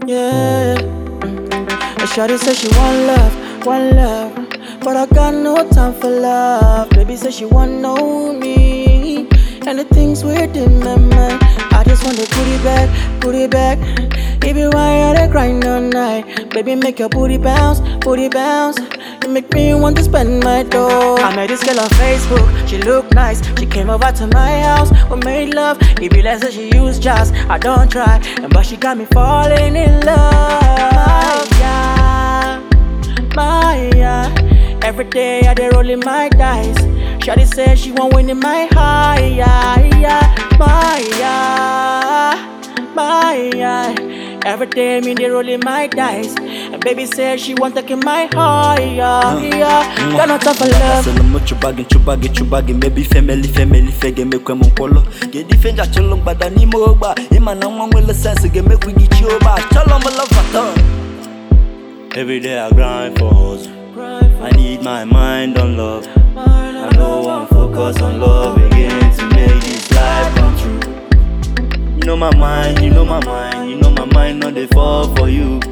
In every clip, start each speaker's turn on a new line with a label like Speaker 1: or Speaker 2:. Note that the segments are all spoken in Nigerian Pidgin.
Speaker 1: Yeah. And Shawty said she want love, want love. But I got no time for love. Baby said she want know me. And the things within my mind. I just want to put it back, put it back. Baby, why are they crying all night? Baby, make your booty bounce, booty bounce. You make me want to spend my dough. I met this girl on Facebook, she look nice. She came over to my house, we made love. It be like that she used jazz. I don't try, but she got me falling in love. Yeah, my yeah. Every day I dey rolling my dice. Shawty said she want win in my high, yeah, yeah, my yeah, my yeah. Every day me dey rolling my dice, and baby said she want take in my high, yeah, yeah. Got no time for love.
Speaker 2: Send mo chubagi chubagi chubagi maybe family family fege me kwem nkwolo ge di fenja cholo gbada ni mo gba ima na nwa nwele sense ge me kwigi chi oba cholo mo love fata Every day I grind for hustle I need my mind on love I know I'm focus on love again to make this life come true You know my mind, you know my mind, you know my mind not dey fall for you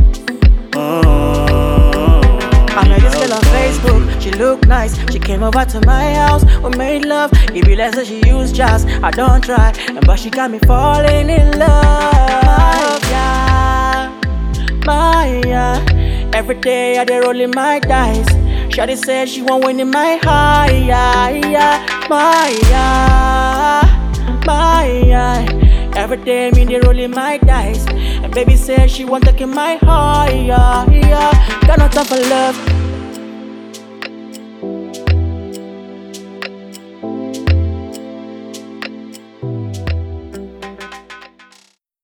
Speaker 1: I met this girl on Facebook, she look nice. She came over to my house, we made love. It be like that she used jazz. I don't try, but she got me falling in love. Yeah, my yeah. Every day I dey rolling my dice. Shawty said she want win in my high, yeah, yeah, my yeah, my yeah. Every day me dey rolling my dice, and baby said she want take in my high, yeah, yeah. Got no time for love,